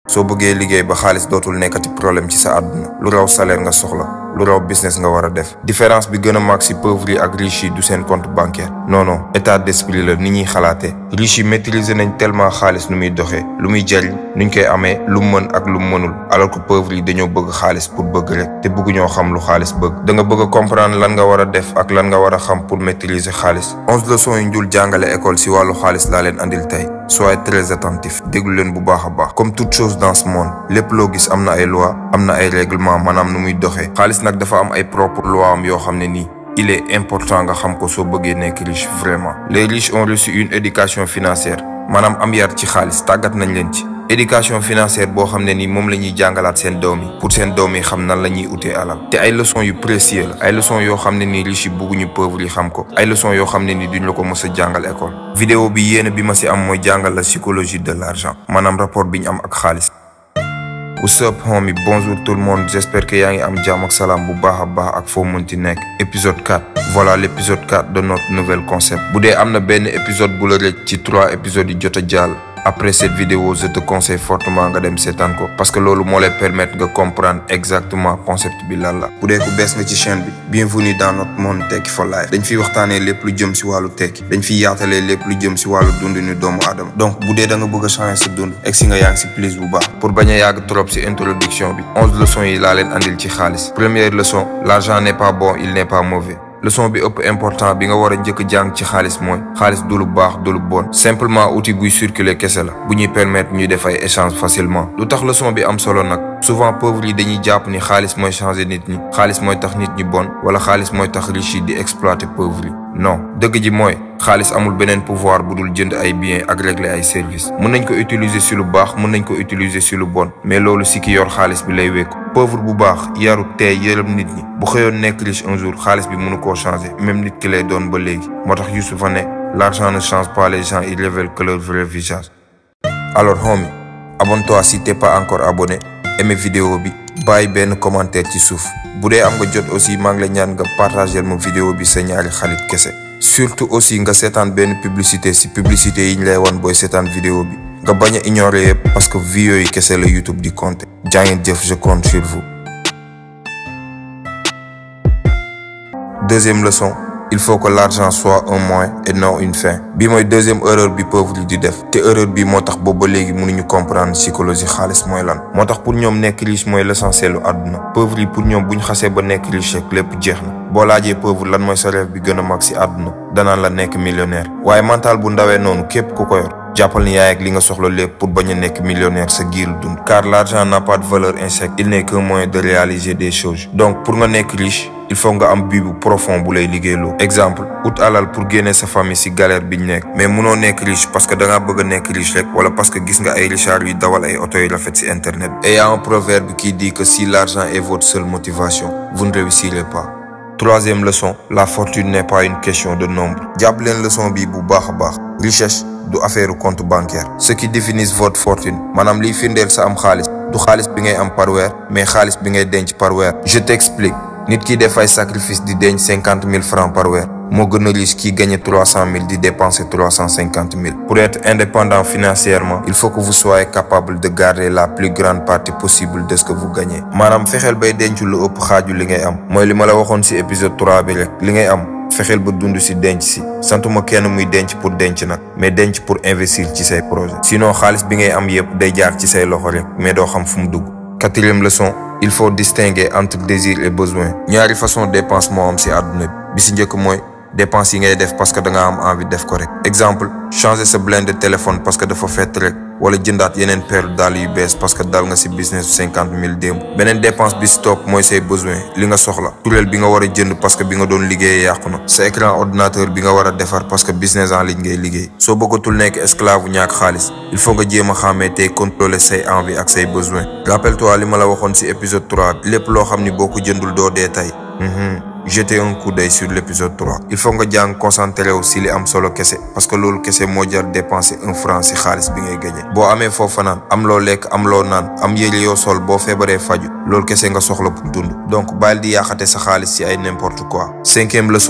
soo bëggee liggéey ba xaalis dootul nekkati problème ci sa àdduna lu raw salaire nga soxla lu raw business nga war a def différence bi gën a mag si pauvre yi ak riche yi du seen compte bancaire non non état d'esprit la ni ñuy xalaatee riche yi maîtriser nañ tellement xaalis nu muy doxee lu muy jariñ nuñ koy amee lu mën ak lu mënul alors que pauvre yi dañoo bëgg xaalis pour bëgg rek te bëgguñoo xam lu xaalis bëgg da nga bëgg a comprendre lan nga war a def ak lan nga war a xam pour maîtriser xaalis onze leçons yu njul jàngale école si wàllu xaalis laa leen andil tey soyez très attentif déglu leen bu baax a baax comme toute chose dans ce monde lépp loo gis am na ay loi am na ay règlement maanaam nu muy doxee xaalis nag dafa am ay propre loi am yoo xam ne nii il est important nga xam ko soo bëggee nekk riche vraiment les riches ont reçu une éducation financière maanaam am yar ci xaalis tàggat nañ leen ci éducation financière boo xam ne ni moom la ñuy jàngalaat seen doom yi pour seen doom yi xam nan la ñuy utee alal te ay leçons yu précieux la ay leçons yoo xam ne ni riche yi bugguñu pauvre yi xam ko ay leçons yoo xam ne ni duñ la ko mës a jàngal école vidéo bi yéene bi ma si am mooy jàngal la psychologie de l'argent maanaam rapport bi ñu am ak xaalis What's up homie bonjour tout le monde j'espère que yaa ngi am jàmm ak salaam bu baax a baax ak foo mënti nekk épisode 4 voilà l'épisode 4 de notre nouvel concept bu dee am na benn épisode bu la rëcc ci trois épisodes yi jot a jàll après cette vidéo je te conseille fortement nga dem seetaan ko parce que loolu moo lay permettre nga comprendre exactement concept bi lan la bu dee ku bees nga ci chaîne bi bienvenue dans notre monde Tekki for Life dañ fiy waxtaanee lépp lu jëm si wàllu tekki dañ fiy yaatalee lépp lu jëm si wàllu dundinu doomu aadama donc bu dee da nga bëgg a changer sa dund egg si nga yaa ngi si plus bu baax pour bañ a yàgg trop si introduction bi onze leçons yi laa leen andil ci xaalis première leçon l'argent n'est pas bon il n'est pas mauvais leçon bi ëpp important bi nga war a njëkk jàng ci xaalis mooy xaalis du lu baax du lu bon simplement outil buy circuler kese la bu ñuy permettre ñuy def ay échange facilement lu tax leçon bi am solo nag souvent pauvres yi dañuy jàpp ni xaalis mooy changer nit ñi xaalis mooy tax nit ñi bon wala xaalis mooy tax riche yi di exploiter pauvres yi non dëgg ji mooy xaalis amul beneen pouvoir bu dul jënd ay biens ak régler ay services mën nañ ko utiliser si lu baax mën nañ ko utiliser si lu bon mais loolu si ki yor xaalis bi lay wékku pauvre bu baax yaru tey yërëm nit ñi bu xëyoon nekk riche un jour xaalis bi mënu koo changer même nit ki lay doon ba léegi moo tax Youssoufa ne l'argent ne change pas les gens il révèle que leur vrai visage alors homie abonne-toi si t'es pas encore abonné aimé vidéo bi bàyyi benn commentaire ci suuf bu dee am nga jot aussi maa ngi la ñaan nga partager ma vidéo bi sa ñaari xarit kese surtout aussi nga seetaan benn publicité si publicité yi ñu lay wan booy seetaan vidéo bi nga bañ a ignorer yëpp parce que vues yooyu kese la YouTube di compter jaa ngeen jëf je compte sur vous. deuxième leçon il faut que l'argent soit un moyen et non une fin bi mooy deuxième erreur bi pauvre yi di def te erreur bi moo tax boobu ba léegi mënuñu comprendre psychologie xaalis mooy lan moo tax pour ñoom nekk riche mooy l'essentiel lu àdduna pauvre yi pour ñoom bu ñu xasee ba nekk riche rek lépp jeex na boo laajee pauvre lan mooy sa rêve bi gën a mag ci àdduna danaan la nekk millionnaire waaye mental bu ndawee noonu képp ku ko yor jàppal ni yaay ak li nga soxla lépp pour bañ a nekk millionnaire sa giiru dund car l'argent n'a pas de valeur intrinsèque il n'est qu'un moyen de réaliser des choses donc pour nga nekk riche il faut nga am but bu profond bu lay liggéeyloo exemple ut alal pour génne sa famille ci galère biñ nekk mais munoo nekk riche parce que da ngaa bëgg a nekk riche rek wala parce que gis nga ay richards yu dawal ay oto yu rafet ci internet et y a un proverbe qui dit que si l'argent est votre seule motivation vous ne réussirez pas troisième leçon la fortune n'est pas une question de nombre jàpp leen leçon bi bu baax a baax richesse du affaire compte bancaire ce qui définit votre fortune maanaam liy firndeel sa am xaalis du xaalis bi ngay am par weer mais xaalis bi ngay denc par weer je t'explique nit ki def ay sacrifice di denc cinquante mille francs par weer moo gën a riche kii gagné trois cent mille di dépenser trois cent cinquante mille pour être indépendant financièrement il faut que vous soyez capable de garder la plus grande partie possible de ce que vous gagnez maanaam fexeel bay denc lu ëpp xaaju li ngay am mooy li ma la waxoon ci épisode trois bi rek li ngay am fexeel ba dund ci denc ci santuma kenn muy denc pour denc nag mais denc pour investir ci say projet sinon xaalis bi ngay am yépp day jaar ci say loxo rek mais doo xam fu mu dugg quatrième leçon il faut distinguer entre désir et besoin ñaari façon dépense moo am ci àdduna bi bi ci njëkk mooy dépense yi ngay def parce que da nga am envie def ko rek exemple changer sa blinde de téléphone parce que dafa fett rek wala jëndaat yeneen paire dàll yu bees parce que dal nga ci business cinquante mille démb beneen dépense bi ci topp mooy say besoin li nga soxla tureel bi nga war a jënd parce que bi nga doon liggéeyee yàqu na sa écran ordinateur bi nga war a defar parce que business en ligne ngay liggéey soo bëggatul nekk esclave bu ñàkk xaalis il faut nga jéem a xàmmee tey contrôler say envie ak say besoin rappelle-toi li ma la waxoon ci épisode 3 lépp loo xam ni boo ko jëndul doo dee tey jeter un coup d'œil sur l'épisode 3 il faut nga jàng concentré wu si li am solo kese parce que loolu kese moo jar dépenser un franc si xaalis bi ngay gagné boo amee foofa naan am loo lekk am loo naan am yére yoo sol boo feebaree faju loolu kese nga soxla pour dund donc bàyyil di yaaxate sa xaalis si ay n'importe quoi cinquième leçon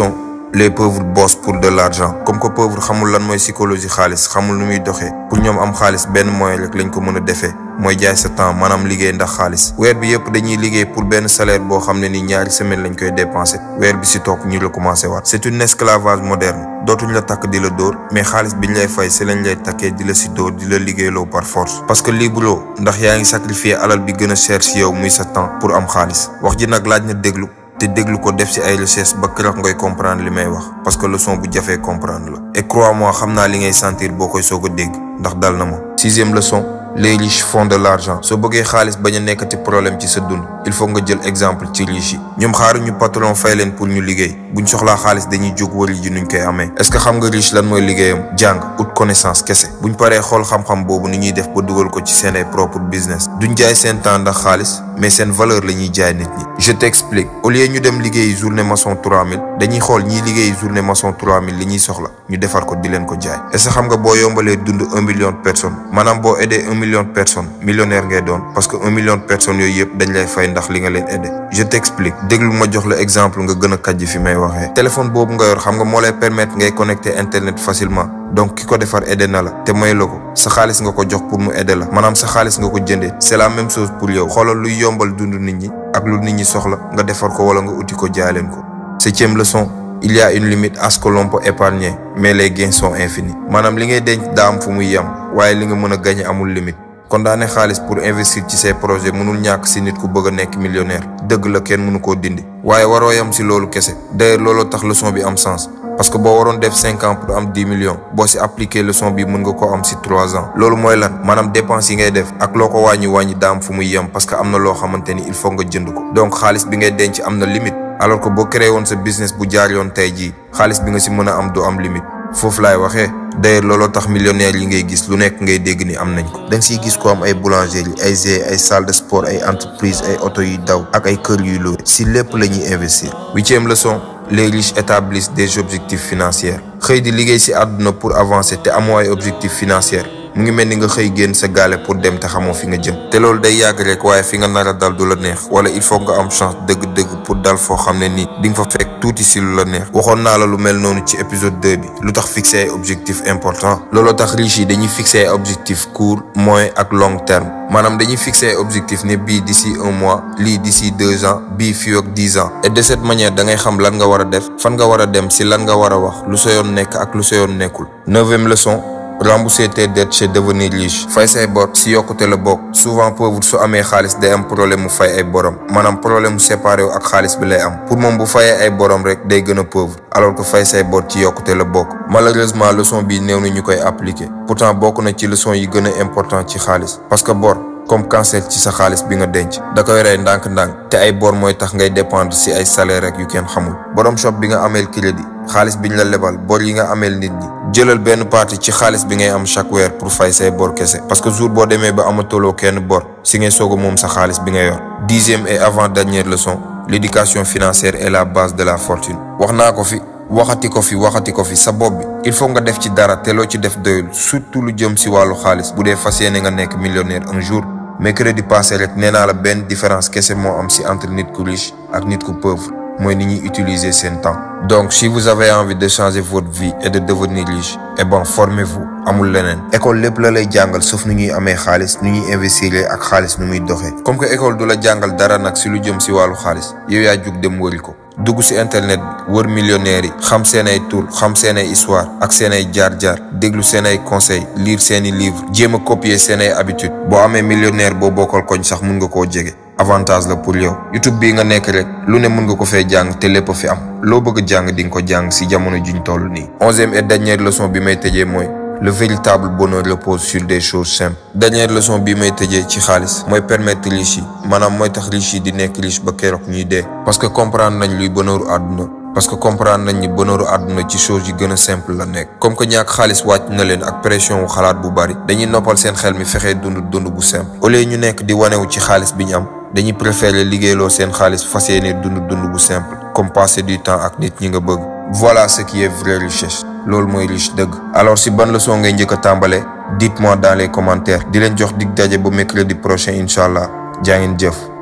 les pauvres bossent pour de l'argent comme que pauvre xamul lan mooy psychologie xaalis xamul nu muy doxee pour ñoom am xaalis benn moyen rek lañ ko mën a defee mooy jaay sa temps maanaam liggéey ndax xaalis weer bi yëpp dañuy liggéey pour benn salaire boo xam ne ni ñaari semaine lañ koy dépenser weer bi si toog ñu recommencer waat c'est une esclavage moderne dootuñ la takk di la dóor mais xaalis biñ lay fay si lañ lay takkee di la si dóor di la liggéeyloo par force parce que libre ndax yaa ngi sacrifier alal bi gën a cher si yow muy sa temps pour am xaalis wax ji nag laaj na déglu te déglu ko def ci ay recherche ba keroog ngay comprendre li may wax parce que leçon bu jafee comprendre la et crois-moi xam naa li ngay sentir boo koy soog a dégg ndax dal na ma sixième leçon les riches font de l'argent soo bëggee xaalis bañ a nekkati problème ci sa dund il faut nga jël exemple ci riche yi ñoom xaaruñu patron fay leen pour ñu liggéey buñ soxlaa xaalis dañuy jóg wari ji nuñ koy amee est-ce que xam nga riche lan mooy liggéeyam jàng ut connaissance kese buñ paree xool xam-xam boobu ni ñuy def ba dugal ko ci seen ay propre business duñ jaay seen temps ndax xaalis mais seen valeur la ñuy jaay nit ñi je t'explique au lieu ñu dem liggéeyi journée maçon 3000 dañuy xool ñiy liggéeyi journée maçon 3000 li ñuy soxla ñu defar ko di leen ko jaay est-ce que xam nga boo yombalee dund un million de personnes maanaam boo aidé un million de personnes millionnaire ngay doon parce que un million de personnes yooyu yëpp dañ lay fay ndax li nga leen aidé je t'explique déglu ma jox la exemple nga gën a kàjj fi may waxee téléphone boobu nga yor xam nga moo lay permettre ngay connecter internet facilement donc ki ko defar aidé na la te may la ko sa xaalis nga ko jox pour mu aider la maanaam sa xaalis nga ko jëndee c'est la même chose pour yow xoolal luy yombal dund nit ñi ak lu nit ñi soxla nga defar ko wala nga uti ko jaay leen ko septième leçon il y a une limite à ce que l'on peut épargner mais les gains sont infinis maanaam li ngay denc daa am fu muy yem waaye li nga mën a gagner amul limite kon daane xaalis pour investir ci say projet mënul ñàkk si nit ku bëgg a nekk millionnaire dëgg la kenn mënu koo dindi waaye waroo yam si loolu kese d'ailleurs looloo tax leçon bi am sens parce que boo waroon def cinq ans pour am dix millions boo si appliquer leçon bi mën nga ko am si trois ans loolu mooy lan maanaam dépense yi ngay def ak loo ko wàññi wàññi daam fu muy yem parce que am na loo xamante ni il faut nga jënd ko donc xaalis bi ngay denc am na limite alors que boo créé woon sa business bu jaar yoon tey jii xaalis bi nga si mën a am du am limite foofu laay waxee d'ailleurs looloo tax millionnaire yi ngay gis lu nekk ngay dégg ni am nañ ko da nga siy gis ko am ay boulangerie ay g ay salle de sport ay entreprise ay oto yuy daw ak ay kër yuy loué si lépp la ñuy investir huitième leçon les riches établissent des objectifs financiers xëy di liggéey si àdduna pour avancer te amoo ay objectifs financiers mu ngi mel ni nga xëy génn sa gaale pour dem te xamoo fi nga jëm te loolu day yàgg rek waaye fi nga nar a dal du la neex wala il faut nga am chance dëgg-dëgg pour dal foo xam ne nii di nga fa fekk tuuti si lu la neex waxoon naa la lu mel noonu ci épisode 2 bi lu tax fixer ay objectifs importants looloo tax riches yi dañuy fixer ay objectifs court moyen ak long terme maanaam dañuy fixer ay objectifs ne bii d'ici un mois lii d'ici deux ans bii fii ak dix ans et de cette manière da ngay xam lan nga war a def fan nga war a dem si lan nga war a wax lu sa yoon nekk ak lu sa yoon nekkul neuvième leçon rembourser tes dettes c'est devenir riche fay say bor si yokkute la bokk souvent pauvre su amee xaalis day am problème mu fay ay borom maanaam problème mu séparé wu ak xaalis bi lay am pour moom bu fayee ay borom rek day gën a pauvre alors que fay say bor ci yokkute la bokk malheureusement leçon bi néew na ñu koy appliquer pourtant bokk na ci leçon yi gën a important ci xaalis parce que bor comme cancer ci sa xaalis bi nga denc da koy rey ndànk-ndànk te ay bor mooy tax ngay dépendre si ay salaire rek yu kenn xamul borom shop bi nga ameel crédit xaalis biñ la lebal bor yi nga ameel nit ñi jëlal benn partie ci xaalis bi ngay am chaque weer pour fay say bor kese parce que jour boo demee ba amatoloo kenn bor si ngay soog a moom sa xaalis bi nga yor dixième et avant dernière leçon l'éducation financière est la base de la fortune wax naa ko fi waxati ko fi waxati ko fi sa bopp bi il faut nga def ci dara te loo ci def doyul surtout lu jëm si wàllu xaalis bu dee fas yéene nga nekk millionnaire un jour mercredi passé rek nee naa la benn différence kese moo am si entre nit ku riche ak nit ku pauvre mooy ni ñuy utiliser seen temps donc si vous avez envie de changer votre vie et de devenir riche eh ben formez-vous amul leneen école lépp la lay jàngal sauf nu ñuy amee xaalis nu ñuy investir ak xaalis nu muy doxee comme que école du la jàngal dara nag si lu jëm si wàllu xaalis yow yaa jug dem wëri ko dugg si internet bi wër millionnaires yi xam seen ay tur xam seen ay histoire ak seen ay jaar-jaar déglu seen ay conseils lire seen i livres jéem a copier seen ay habitudes boo amee millionnaire boo bokkal koñ sax mun nga koo jege avantage la pour yow YouTube bii nga nekk rek lu ne mën nga ko fee jàng te lépp fi am loo bëgg jàng di nga ko jàng si jamono juñ toll nii. onzième et dernière leçon bi may tëjee mooy le véritable bonheur repose sur des choses simples. dernière leçon bi may tëjee ci xaalis mooy permettre riche yi maanaam mooy tax riche yi di nekk riche ba keroog ñuy dee. parce que comprendre nañ luy bonheuru àdduna. parce que comprendre nañ ni bonheuru àdduna ci choses yi gën a simple la nekk. comme que ñàkk xaalis wàcc na leen ak pression wu xalaat bu bari. dañuy noppal seen xel mi fexee dund dund bu simple. au lieu ñu nekk di wanewu ci xaalis bi ñu am. dañuy préférer liggéeyloo seen xaalis fas yéene dund dund bu simple comme passer du temps ak nit ñi nga bëgg voilà ce qui est vraie richesse loolu mooy riche dëgg alors si ban leçon ngay njëkk a tàmbalee dites-moi dans les commentaires di leen jox dig daje ba mercredi prochain incha allah jaa ngeen jëf